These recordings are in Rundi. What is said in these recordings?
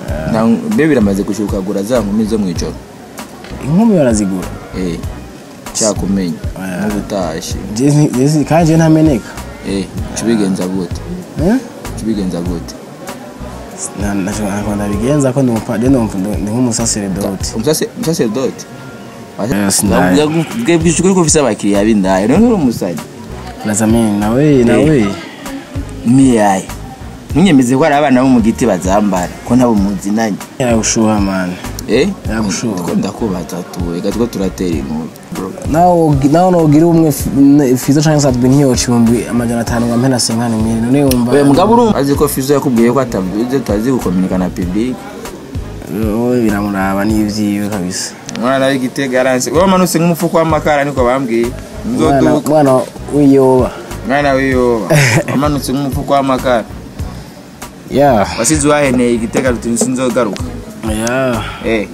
Na- mbe biramaze gushuka gura za nkumi zo mw'ijoro inkumi barazigura eh cyakumenya Oya. n'ubutashi Je nti- je si- kandi je ntameneka eh cubigenza gute Eh? cubigenza gute Na- na- ntabwo ndabigenza ko ndi umupa- je ndi umu- ndi nk'umusaseredoti umusase umusaserodoti Yes, ndaye. bwebwije ukuri ko ufise abakiriya b'indaya rero nturi umusazi lazamini nawe nawe miyaye ntunyemeze ko hari abana bo mu giti bazambara ko nabo muzinanye yagushuha mani eh Yagushuha. ko ndakubaza tu reka two turatera inkuru bro nawe nawe nogira umwe f- ne- fizo canke sadwe nkiyoca ibihumbi amajana atanu ngo mpena senkani miri none yumva we mugabo urumva azi ko fizo yakubwiye ko atavuze tutazi gukominika na public wowe biramuraba n'ivyiwe kabisa umwana w'igitega yaranse wowe manutse nk'umufuko w'amakara niko bambwiye Umwana- nzoduka umwana w'iyoba mwana w'iyoba wamanutse nk'umufuko w'amakara ya wasize uwaheneye igitega ruti sinzogaruka ya eh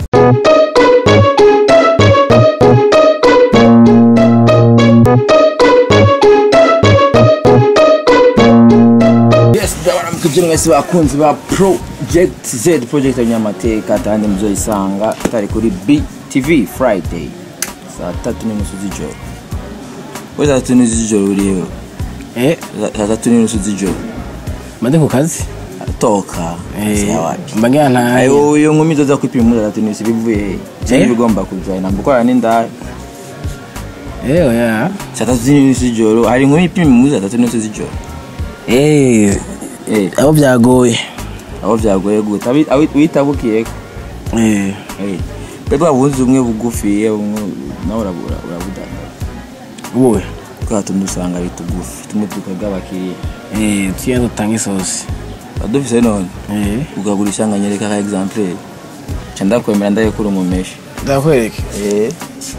yes ndabona mukibyo mwese bakunzi ba project z project ya nyamateka kandi muzoyisanga tari kuri btv friday saa tatu n'inusu z'ijoro we saa tatu n'inusu z'ijoro uriho eh saa tatu n'inusu z'ijoro mande ku kazi toka eh sawapi mbangira ntaye ayo iyo nkumi zoza kwipima muri saa tatu n'inusu bivuye cyangwa Eh? ibigomba kuja ntabwo ukora n'indaya eh oya saa tatu n'inusu z'ijoro hari inkumi ipima muri saa tatu n'inusu z'ijoro eh eh abo byagoye aho byagoye gute Abi- awi- witabukiyeko eh bebe wabuze umwe bugufi umwe nawe urabura urabudandaza wowe twa tundi usanga ari tugufi tumwe tukaga abakiriya eh tuye dutanga isosi adufise none eh ukagurisha nga nyereka ka exemplaire ca ndakwemera ndayekura umumeshi ndakwereke eh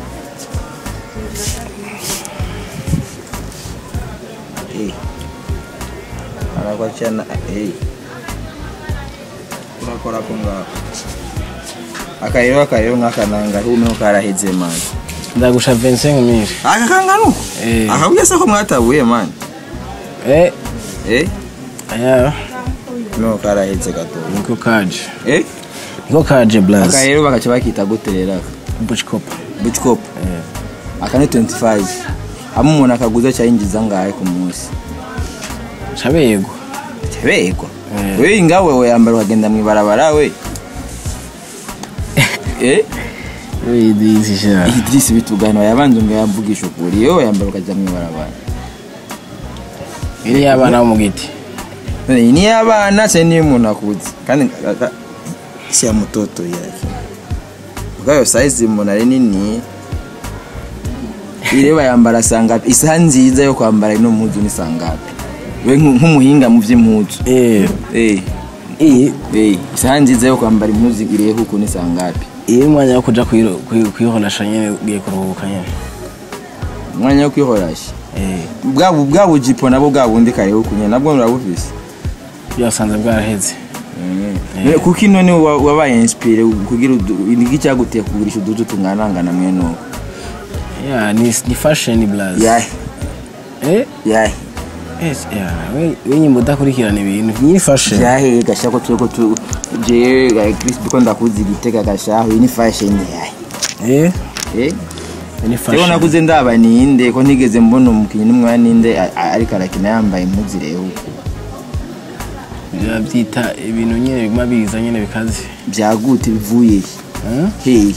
Eh. arakwa cyana eh urakora ko ngaho akarero akarero nk'akananga humwe karaheze mani ndagusha 25 mili aka kangano Eh. akabwiye se ko mwatabuye mani eh eh aya no karaheze gato niko kaje eh niko kaje blaz akarero bakaca bakita gute rero aka buchikopa buchcop eh aka ni 25 hamwe umuntu akaguza cyayinjiza ngahe ku munsi chabego Cebegwa. Eh. We ingawe we yambara ukagenda mu ibarabara we. Eh? we this sha Idris bitugano yabanze ngo yavugisha ukuri. Yo yambara ukajya mu ibarabara. iri yabana bo mu giti None iyi ni abana se ni umuntu akuze. Kandi aka- si ya mutoto yake. Ugayo size umuntu ari nini. Ireba yambara sangapi isaha nziza yo kwambara ino mpuzu ni sangapi we nk- nk'umuhinga mu by'impuzu eh eh iyi eh isaha nziza yo kwambara impuzu irihe kuko ni sangapi iyi mwanya wo kuja kwiro- kwi- kwihonesha nyene ugiye kuruhuka nyene umwanya wo kwihorasha eh bwa bwa bujipo nabo bwa bundi kare ukunye nabwo murabufise byasanze bwaraheze Eh, kuko ino ni wa- wabaye inspire kugira udu- niki cyaguteye kugurisha udutu tunganangana mwene uko ya ni ni fashion blaz yahe eh yahe yes ya we we nyimbo udakurikirana ibintu ni fashion yahe gashako tuko tu je ga Chris biko ndakuzi gitega gashaho iyi ni fashion yahe eh eh ni Rero fashion nakuze ndaba ninde ko ntigeze mbona umukinnyi n'umwana ninde a- a- ariko arakina yambaye impuzu reho byita ibintu nyene biguma biza nyene bikaze byagute bivuye eh hehe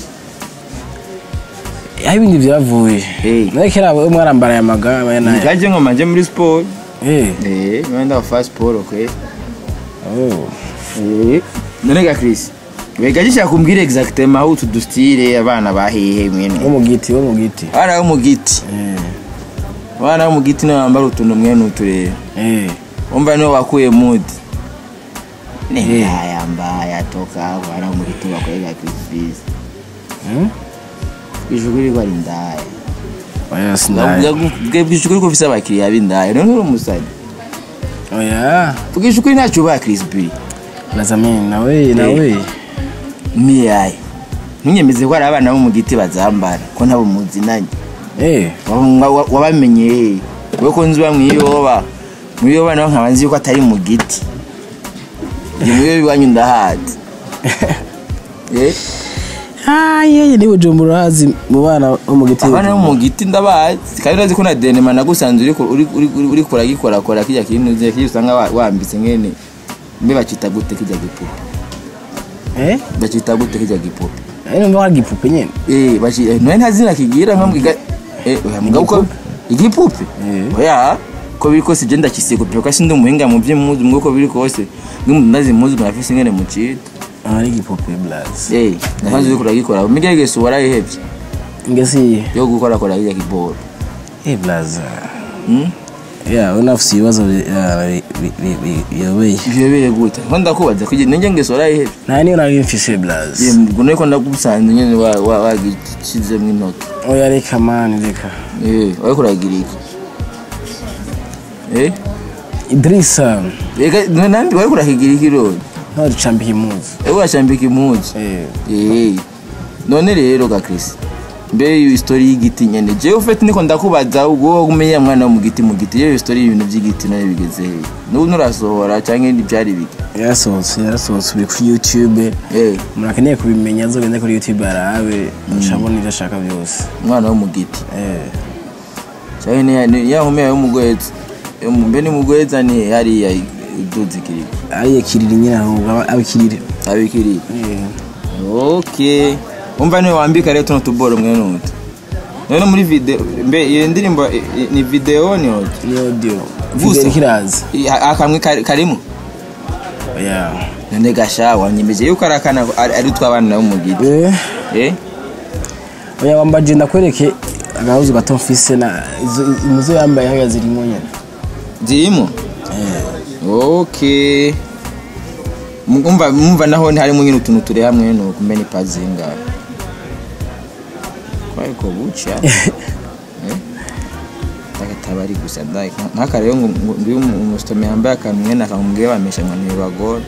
aho ibindi byavuye Eh. nawe kera we mwarambara aya maga aya nayo nikaje ngo manje muri sport eh eh mwenda wa fast sport okay oh Eh, none ga Chris wega gishaka kumbwira exactement aho utu dustire abana bahehe wo mwene mu giti wo mu giti abana bo mu giti eh abana bo mu giti nibo bambara utuntu mwene uturere eh umva nibo bakuye mood ni mbaya mbaya toka abana bo mu giti bakwega Chris Biz hmm ijuru riko ari ndaya oya sinaye bwisha ukuri ko ufise abakiriya b'indaya none uri umusani oya bwisha ukuri ntacyo ubaha Chris B lazamini nawe nawe miyaye ntunyemeze ko hari abana bo mu giti bazambara ko ntabo muzinanye eh Wa- wa- wabamenye he we ko nzi uba mwiyoba mwiyoba nawe nkaba nzi yuko atari mu giti ni mwiyoba iwanyu ndahazi eh ayeye ni bujumbura hazi mu bana bo mu giti abana bo mu giti ndabazi kandi urazi ko na denema nagusanze uri ku- uri uri uri- uri kuragikorakora kijya kintu uzi kijya usanga wa- wambitse ngene mbe bacita gute kijya gipupe eh bacita gute kijya gipupe ari numva hari igipupe nyene eh baci eh, none nta zina kigira nka mbwiga eh oya mugabo ko igipupe Eh. oya ko biri kose je ndakisiga kuko sindi umuhinga mu by'impuzu mwe ko biri kose ngimu ndazi impuzu mwafise ngene mu cita ari igipupe blaze eh nasanze uri kuragikora migegese warayihevye ngesi yo gukora kora kijya kiboro eh blaze hmm? ya unafise ibibazo bi- ah, bi- bi- bi- bi- biyobeye biyobeye gute ko ndakubaza kugira ninjye ngeso warayihevye nta niyo nari mfise blaze ngo niko ndagusanze nyene wa- wa- wagishizemwo intoki oya reka mani reka eh wariko uragira iki eh idrisa ega nambi wariko urahigira iki rero ntawe ducambika impuzu ewe urashambika impuzu eh Eh, none rero ga Chris mbe iyo story y'igiti nyene jewe ufite niko ndakubaza ubwo umenya mwana wo mu giti mu giti iyo story y'ibintu by'igiti nayo bigeze he n'ubu nurasohora cyangwa ibindi byari biki yarasohotse yarasohotse uri kuri youtube eh umuntu akeneye kubimenya azogende kuri youtube arabe acabona ibyo ashaka byose umwana wo mu giti eh cyangwa ni ni- ya homea yo mugweza yo mu- mbe ni mugweza ni hariya uduzi kiri ariye kiriri nyine ahubwo aba- abikirire abikiri Eh. okay umva niwe wambika rero tuno tuboro mwene utu none muri video mbe iyo ndirimbo i- i- ni video ni ote ni audio Gusa. video kiraza I- a- akamwe kari- karimo ya none gasha wanyemeje yuko ari akana ari ari tw'abana bo mu giti eh eh oya wambaje ndakwereke agahuzu gato mfise na izo- imuzo yambaye haya zirimo nyene zirimo eh okay umva umva naho harimo nyine utuntu turi hamwe no kumbe ni pazinga ariko buca eh takatabari gusa ndai nkaka rero ngo ngo- ngo iyo umu- umusitome yambaye akantu mwene akamubwiye bamesha ngo ntibagora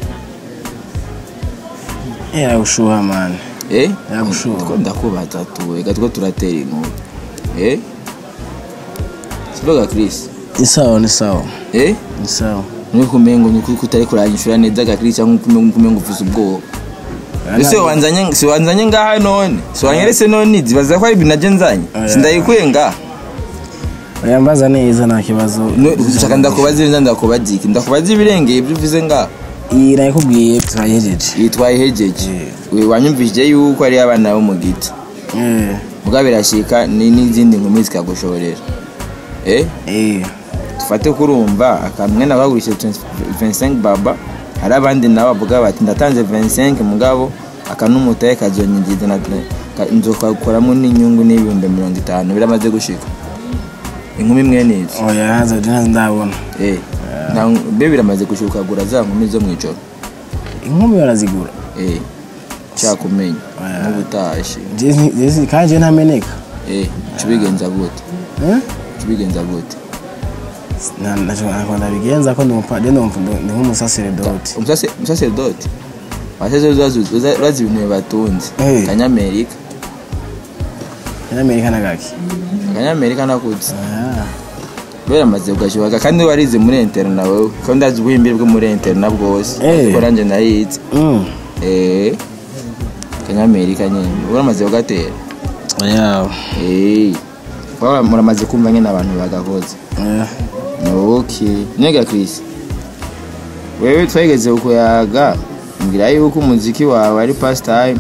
eh aragushuha man eh Yagushuha. Two ndakubaza tu ega two turatera inkuru eh siboga Chris ni sawa ni sawa eh ni sawa nuko kumengo nuko utari kuranyishura neza ga Chris cyangwa kumengo kumengo ufise ubwoba ese wanzanye si wanzanye ngaha none si wanyeretse none zibaza ko ari ibintu naje nzanye Oya. sindayikuye ngaha oya mbaza neza nta kibazo ushaka ndakubaza ibintu ndakubaza iki ndakubaza ibirengeye ibyo uvuze ngaha iyi nayikubwiye turayihejeje yitwaye hejeje we wanyumvije yuko ari abana bo mu giti eh muga birashika ni n'izindi nkumi zikagushorera eh eh dufate kurumva akamwe nabagurishije 25 baba hari abandi nabo bavuga bati ndatanze 25 mugabo akanumutaye kazonyinjiza na ka- nzokakoramo n'inyungu n'ibihumbi mirongo itanu biramaze gushika inkumi mwene izo oya haza ntazi ndabona eh na be biramaze gushika ukagura za nkumi zo mw'ijoro inkumi barazigura eh cyakumenya Oya. n'ubutashi Jezi- jezi- kandi je ntameneka eh cubigenza gute eh cubigenza gute Na- na- ntabwo ndabigenza ko ndi umupa- je ndi umu- ndi nk'umusaseredoti Umusase- umusaseredoti waseze urazi ibintu bibatunze Eh. kanyamerika abanyamerika na gake akanyamerika nakutse Ah, beramaze kugashyuhaga kandi warize muri interna wewe ko ndazi ubuhimbire bwo muri interna bwose Eh. ko nanjye nayize mm. eh kanyamerika nyine uramaze kugatera oya eh Baba muramaze kumva nyine abantu bagakoze oya okay nega Chris wewe twageze kuyaga mbwira yuko umuziki wawe ari pastime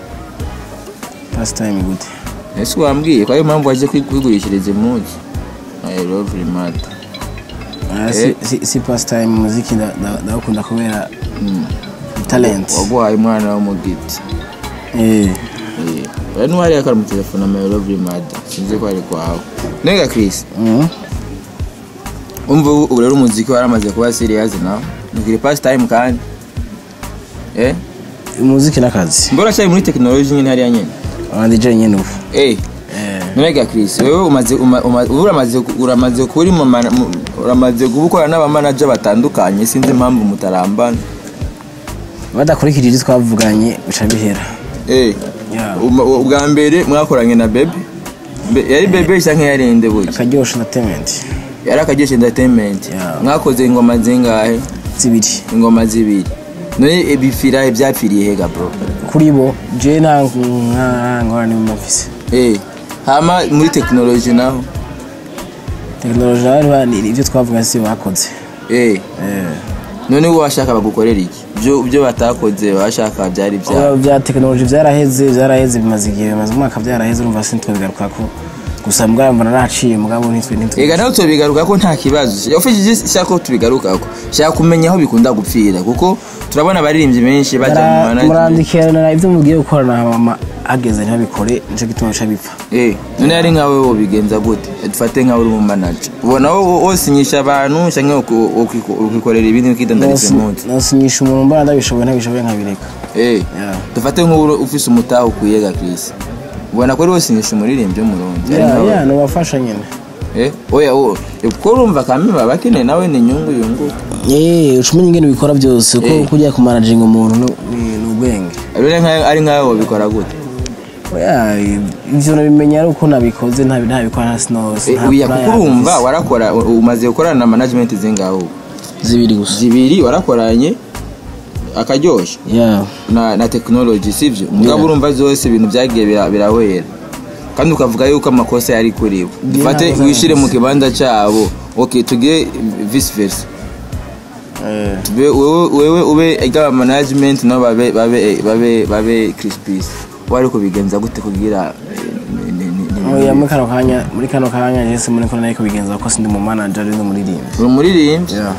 past time gute ese wambwiye ko ariyo mpamvu waje kwi- kwigurishiriza impuzu I love Rimata Oya, si- si- si past time muziki nda- nda- ndawukunda kubera talent waguhaye umwana wo mu giti eh rero n'uwariye akara mu telefone ama I love Rimata sinzi ko ari kwawe nega Chris mm. umva ubu ubu rero umuziki waramaze kuba serious nawe ntukiri pastime kandi eh umuziki n'akazi mbona cyari muri technology nyine hariya nyine abandi je nyine ubu eh eh Nega Chris wewe umaze uma- uma- ubu uramaze uramaze kuri mu mana- mu- uramaze gukora n'abamanager batandukanye sinzi impamvu mutarambana badakurikije ibyo twavuganye bica bihera eh Yeah. uma- ubwa mbere mwakoranye na Baby Mbe- yari Baby cyangwa yari inde buye akaryoshye entertainment yari akagesha entertainment Yeah. mwakoze ingoma zingahe zibiri ingoma zibiri none bipfira byapfiriye hega bro kuri bo je nta nka ngorane mu mafise eh hama muri technology naho tekinoloji nayo bari ibyo twavuga si bakoze eh Eh. none wowe washaka bagukorera iki byo byo batakoze washaka byari bya Oya, bya tekinoloji byaraheze byaraheze bimaze igihe bimaze umwaka byaraheze urumva sinitwabigaruka ko gusa mbwa mbona naciye mugabo nitwe nitwe ega nawe tubigaruka ko nta kibazo ufite shaka ko tubigaruka ko shaka kumenya aho bikunda gupfira kuko turabona abaririmbyi benshi bajya mu management murandikirana ibyo mugiye gukorana mama ageze ntibabikore nicyo gituma bica bipfa eh none ari nkawe wo bigenza gute dufate nkawe uri mu manager ubona wo wosinyisha abantu cyangwa uku- ukiku- ukikorera ibindi ukidandariza umunsi nasinyisha umuntu mbona ndabishoboye ntabishoboye nkabireka eh Yeah. dufate nk'ubu ufise umutaha ukwiye ga Chris ubona ko ari wosinyisha umuririmbyi w'umurundi ari ya nkawe ya nubafasha nyine eh oya wo kuko urumva kamwe baba bakeneye nawe ni inyungu yunguka Eh, uca umenya ingene ubikora byose ko Eh. kujya kumanaginga umuntu ni- ni ni ubwenge rero nkawe ari nkawe wabikora gute Oya, ivyo nabimenya ari uko nabikoze ntabi ntabikora nta sinose Eh, oya kuko urumva warakora u- umaze gukorana na management zingaho zibiri gusa zibiri warakoranye akaryoshye ya na, na technology sivyo mugabo urumva zose ibintu byagiye bira- birahwera kandi ukavuga yuko amakosa yari kuri bo dufate ntakosa wishire mu yakoze. kibanza cyabo okay tugire vice versa Eh, Tube- wewe wewe ube igaba management no babe babe babe babe Crispis wari kubigenza gute kugira eh, ni- ni- ni- ni- oya muri kano kanya muri kano kanya jese muri ko nariko bigenza ko sindi mu manager ndi umuririmbyi uri umuririmbyi ya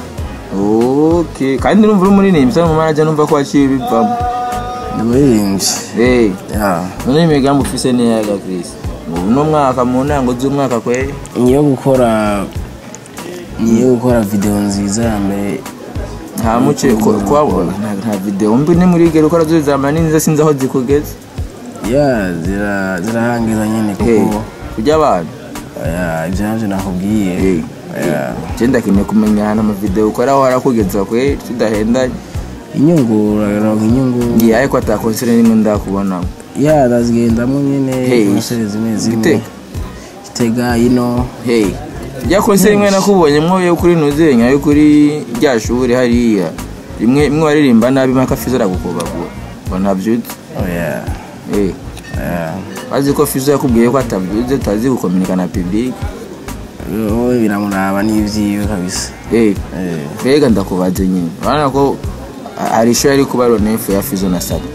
okay kandi numva uri umuririmbyi cyangwa mu manager numva ko waciye bivamo ndi umuririmbyi eh ya none imigambi ufise ni yaga Chris ubu no mwaka mu ntango z'umwaka kweri ngiye gukora ngiye gukora video nziza ya mbere nta muce ko- kuhabona nta- nta video mbi ni muri gero ukora zose zama ninza sinzi aho zikugeze ya zira zirahangiza nyine Hey, kuko kurya abantu oya ibyo navyo nakubwiye Hey, Ya. je ndakeneye kumenya ahantu amavideo ukora aho harakugeza kweri tudahendanye inyungu uraronka inyungu ngiye ariko ata konsere nimwe ndakubonamo ya ndazigendamo nyine Hey, konseri zimwe zimwe Gitega? gitega ino hey rya konsere imwe nakubonye mwo yo kuri nuzenya yo kuri rya shuri hariya rimwe imwe waririmba nabi mpaka fizo aragukobagura ngo ntabyutse oya hey oya bazi ko fizo yakubwiye ko atabyutse tutazi gukominika na public wowe biramuraba n'ibyiwe kabisa hey Eh, mbega ndakubaze nyine urabona ko hari isho yari kuba ronefu ya fizo na sabi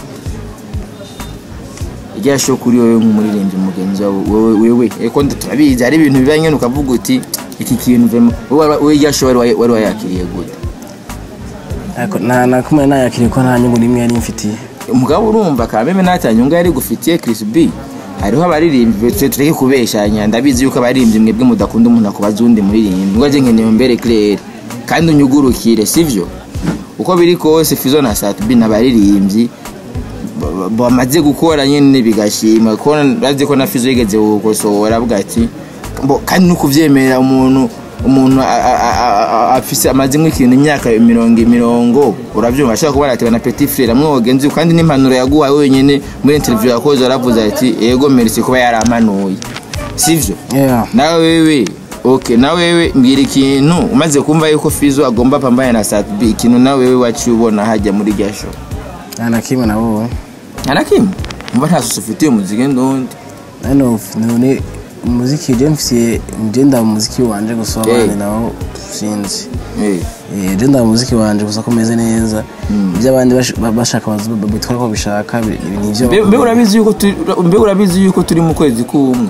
rya sho kuri wowe nk'umuririmbyi mugenzi wawe wowe wewe eko turabizi hari ibintu biba nyine ukavuga uti iki kintu vemo wowe wowe rya sho wari wa- wari wayakiriye gute ariko nta nakumwe nayakiriye ko nta nyungu n'imwe yari mfitiye umugabo urumva kameme nta nyungu yari gufitiye Chris B hariho abaririmbyi twe tureke kubeshanya ndabizi yuko abaririmbyi mwebwe mudakunda umuntu akubaza uwundi muririmbyi ngo aje nkeneye mbere Claire kandi unyugurukire sivyo uko biri kose Fizo na Satbi n'abaririmbyi ba- ba- bamaze gukora nyine bigashima ko bazi ko na Fizo yigeze gukosora avuga ati mbo kandi no kuvyemera umuntu umuntu a- a- a- a- afise amaze nk'ikintu imyaka mirongo mirongo urabyumva ashaka kuba yaratewe na petit frere amwe wagenzi kandi n'impanuro yaguhaye wenyine muri interview yakoze aravuze ati yego merci kuba yarampanuye sivyo Yeah. nawe wewe okay nawe wewe mbwira ikintu umaze kumva yuko Fizo agomba pambana na Satbi ikintu nawe wewe waciye ubona hajya muri rya show nta na kimwe nabonye nta na kimwe mba nta susu ufitiye umuziki ndundi hano none umuziki je mfitiye je nda umuziki wanje gusa Eh. abandi nabo sinzi Eh, Eh, je nda umuziki wanje gusa ko meze neza ibyo abandi bash- ba- bashaka bazi- babitwara ko bishaka bi- ibi nivyo mbe mbe urabizi yuko turi mbe urabizi yuko turi mu kwezi k'umwe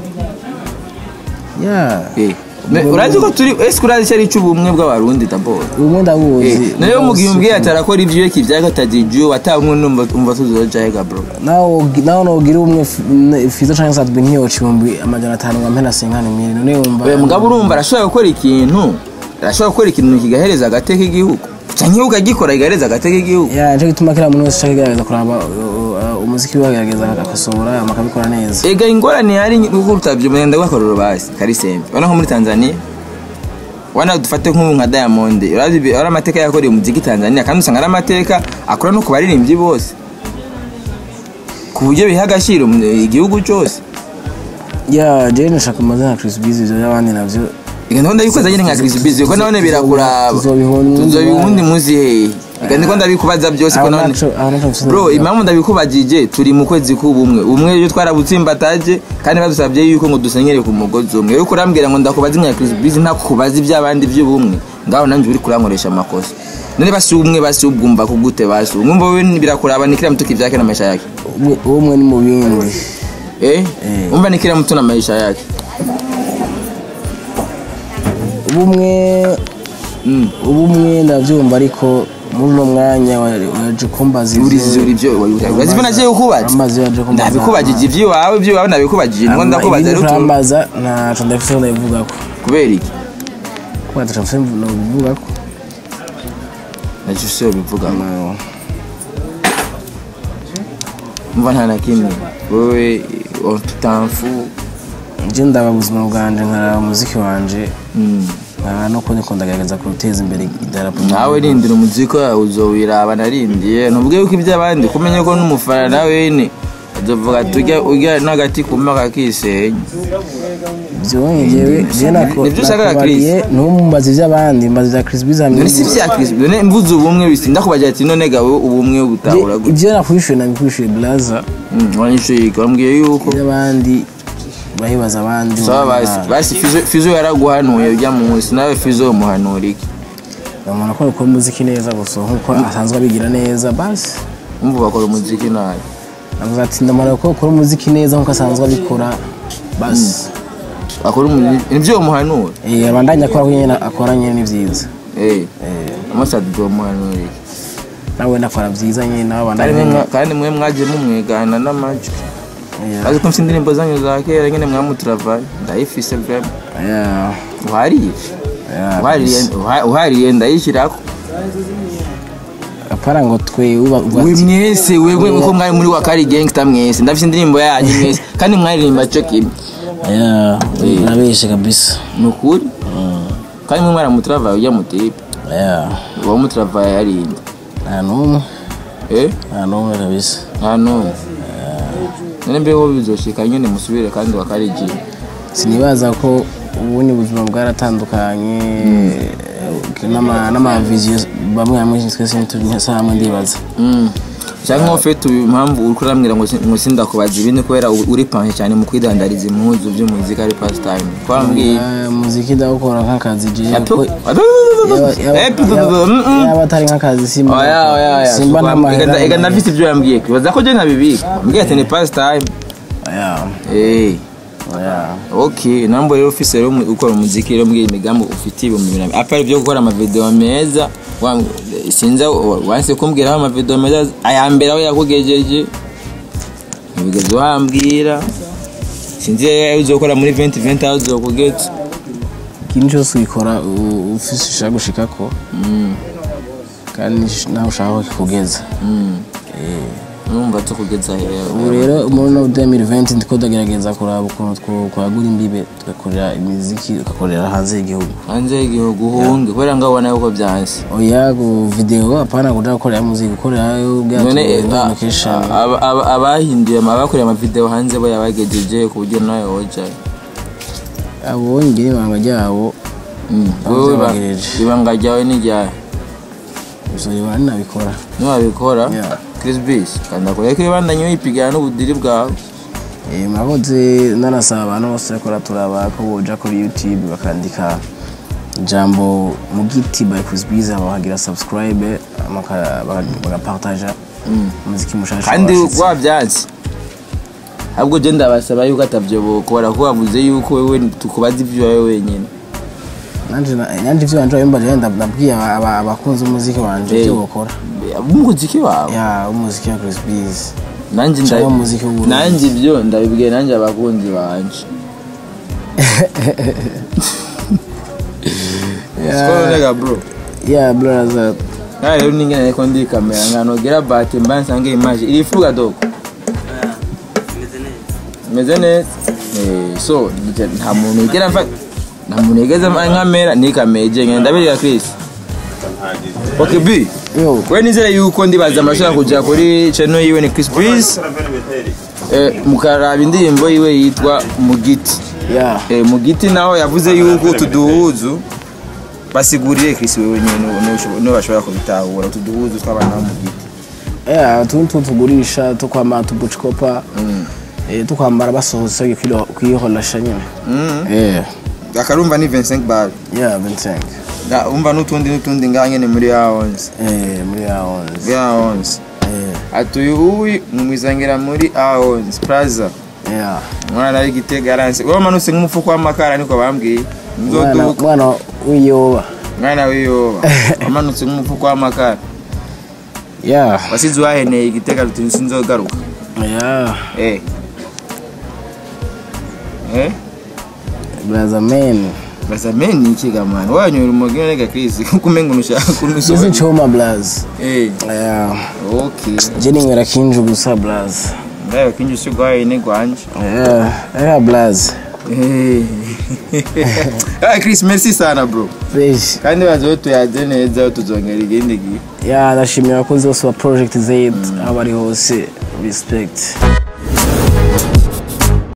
ya Eh, me- urazi ko turi ese urazi icyo ari cy'ubumwe bw'abarundi dabord ubumwe ndabuzi nayo mu gihe umbwiye ati arakora ibyo yeki bya gatatu igihe watabumwe numva umva tuzoja hega bro nawe nawe nogira ubumwe f- ne- fizo canke satwe nkiyoca ibihumbi amajana atanu ngampe na senkani miri none wumva oya mugabo urumva arashobora gukora ikintu arashobora gukora ikintu kigahereza agateka igihugu cyangwa ukagikora kigahereza agateka igihugu ya nico gituma kila muntu wese ashaka kugerageza kuraba uh, uh, umuziki wiwe agerageza agakosora akabikora neza ega ingorane hari kuko utabyo mwenda gwakororo basi karisembe wana nko muri Tanzania wana dufate nk'ubu nka Diamond urazi urazi amateka yakoreye umuziki Tanzania kandi usanga ari amateka akora no ku baririmbyi bose ku buryo biha agaciro mu- igihugu cyose ya je nashaka amazina ya Chris Busy ivyo y'abandi navyo Ega ndabona yuko azanye nka Chris Busy ko nabone birakuraba Tuzobiha uwundi tuzobiha uwundi mwanya. muzi hehe reka ndiko ndabikubaza byose ko aho none naco aho naco mfise bro ndavuga. impamvu ndabikubajije turi mu kwezi k'ubumwe ubumwe iyo twarabutsimbataje kandi badusabye yuko ngo dusenyere ku mugozi umwe yo kurambwira ngo ndakubaza imwe ya Chris Busy ntakubaza iby'abandi by'ubumwe ngaho nanjye uri kurankoresha amakosa none basi ubumwe basi ubwumva ko gute basi umwumva we birakuraba ni kila mtu kivyake na maisha yake Ubumwe- ubumwe ni mu bindi eh Eh. umva ni kila mtu na maisha yake ubumwe mm. ubumwe ndabyumva ariko muri uno mwanya wa- waje kumbaza ibyo- urizizura ibyo urazibona je ukubaza amazi yaje kumbaza ndabikubajije iby'iwawe iby'iwawe ndabikubajije niko ndakubaza rero tu- kurambaza ntaco ndafise ndabivugako kubera iki kuba ntaco mfise ndabivugako nacyo si yo bivuga mva nta na kimwe wowe tutamfu nje ndaba ubuzima bwanje nkaraba umuziki wanje nkaba no kundi ndagerageza guteza imbere idarapo nawe rindira umuziki wawe uzowiraba narindiye ntubwe yuko iby'abandi kumenya ko n'umufana nawe ni azovuga tujya urya n'agati kuma kakisenya byonye jewe je nako Nibyo ushaka, nakubariye ntumbaze ivy'abandi mbaze vya Chris Biz none si bya Chris none mvuze ubumwe bisi ndakubagira ati none gawe ubumwe butahura gute ibyo nakwishuye nabikwishuye blaza Mm, wanyishuye wambwiye yuko iby'abandi bahibaza abandi sawa basi basi Fizo- fizo yaraguhanuye ujya munsi nawe fizo umuhanura iki umuntu akora ukora umuziki neza gusa nkuko asanzwe abigira neza basi umva bakora umuziki nabi avuga ati ndamara ko ukora umuziki neza nkuko asanzwe abikora basi bakora umuziki nibyo umuhanura eh abandanya akora nyine akora nyine ni byiza eh eh amasadi umuhanura iki nawe nakora byiza nyine nawe kandi mwe abandanya mwa- kandi mwe mwagiye mumwigana n'amajwi Yeah. azi ko mfite indirimbo zanyu za kera nyine mwamuturavaye ndayifise vrema yeah uhariye yeah uhariye uha- uhariye ndayishyirako apara ngo twe uba uba we mwese wewe uko mwari muri wakari gangster mwese ndafite indirimbo yanyu mwese kandi mwaririmba cyo kimwe yeah nabeshe kabisa ni ukuri kandi mwe mwaramuturavaye ujya mutipe yeah uwo muturavaye yarinde nta n'umwe eh nta n'umwe kabisa nta n'umwe none mbeho bizoshika nyine musubire kandi wakarigiye sinibaza ko ubundi buzima bwaratandukanye n'ama- n'amaviziyo bamwe hamwe twese ntituri hamwe ndibaza Mm. cyangwa ufite uyu impamvu uri kurambwira ngo si- ngo sindakubaza ibindi kubera u- uri panke cyane mu kwidandariza impuzu by'umuziki ari pastime twambwiye Eh, muziki ndawukora nk'akazi je Atu- ko- atu- yaba- yaba- Eh, pu- pu- pu- mm, mm. yaba atari nk'akazi simba Oya, oya, oya. simba Ega- n'amahera ega ndafite ibyo yambwiye kibaza ko je ntabibika mbwiye ati ni pastime Oya, eh oya. ok nambo rero ufise rero umu- ukora umuziki rero mbwiye imigambi ufite ibihumbi mirongo apari byo gukora amavideo meza wa- sinza wa- wanse kumbwiraho amavideo meza aya mbere aho yakugejeje ntibigeze uhambwira sinzi iyo uzokora muri 2020 aho uzokugeza ikintu cyose uyikora u- ufise ushaka gushikako Mm, kandi nawe ushaka ko kikugeza mm. numva tukugeza ubu rero muri no 2020 ndiko ndagerageza kuraba ukuntu two- twagura imbibe tugakorera imiziki tugakorera hanze y'igihugu hanze y'igihugu uhunge kubera ngo ubona yuko byanse oya ku video hapana kuja gukorera muziki gukorerayo none eh, bwa a- location aba- aba- abahinduye ama- abakoreye amavideo hanze bo yabagejeje ku buryo nawe wojayo abonye ngira ibanga ryabo wowe ba- byabagejeje. ibanga ryawe ni ryawe uzoreba ninabikora niwabikora Yeah. Chris Bis kanda kure ko ibandanye wipigana n'ubudiri bwawe Eh, mwakoze nanasaba abantu bose bakora turaba ko boja kuri youtube bakandika ijambo mugiti by Chris Biz bakagira subscribe amaka- baka- bagapartaja umuziki mushasha kandi washitse. wabyanze ahubwo je ndabasaba yuko atavyo bokora ko wavuze yuko wewe tukubaza ivyo wowe wenyine nanje na- nanje ivyo wanje wabimbaje ndabwiye aba- aba- abakunzi umuziki wanje Eh. ivyo bokora umuziki wawe ya umuziki wa Chris Biz nanjye nda- Cyangwa umuziki w'uburundi. nanjye ibyo ndabibwiye nanjye abakunzi banje Skoro nega bro ya brother nawe rero ningene ariko ndi kamera nganogera bati mba nsange image irifuga doko meze neza Eh, so nje- nta muntu igera mfa nta muntu igeze nkamera ni kamera ijenge ndabirira Chris Okay B yo we nizere yuko ndibaza amashaka kujya kuri channel yiwe ni Chris Breeze eh, mukaraba indirimbo yiwe yitwa Mugiti ya eh, Mugiti naho yavuze yuko tuduhuzu basiguriye Chris wewe nyine niba bashobora kubitahura utu duhuzu tw'abana bo mu giti yeah utuntu tugurisha tukwambara tubucikopa eh tukwambara basohotse kwiholasha nyine eh akarumva ni 25 bar yeah 25 Nga- umva n'utundi n'utundi ngaha nyene muri ya 11 eh muri ya 11 ya 11 eh atuye uwi mumwizangira muri A11 Plaza yeah mwana w'igitega aranse wewe manutse nk'umufuko w'amakara niko bambwiye mwana nzoduka mwana wiyoba mwana wiyoba wamanutse nk'umufuko w'amakara yeah wasize waheneye igitega ruti sinzogaruka yeah eh eh brother man basa meni ikiga mwana wanyoye umugeni rega Chris kuko umenga unushaka Izi kunusoba choma blaz eh yeah okay je ninywera kinju gusa blaz ndayo kinji sigwaye ne gwanje yeah yeah blaz eh ah Chris merci sana bro fresh kandi bazo tuyaze neza tuzongera igindi gihe yeah ndashimira abakozi bose ba project z aho bari hose respect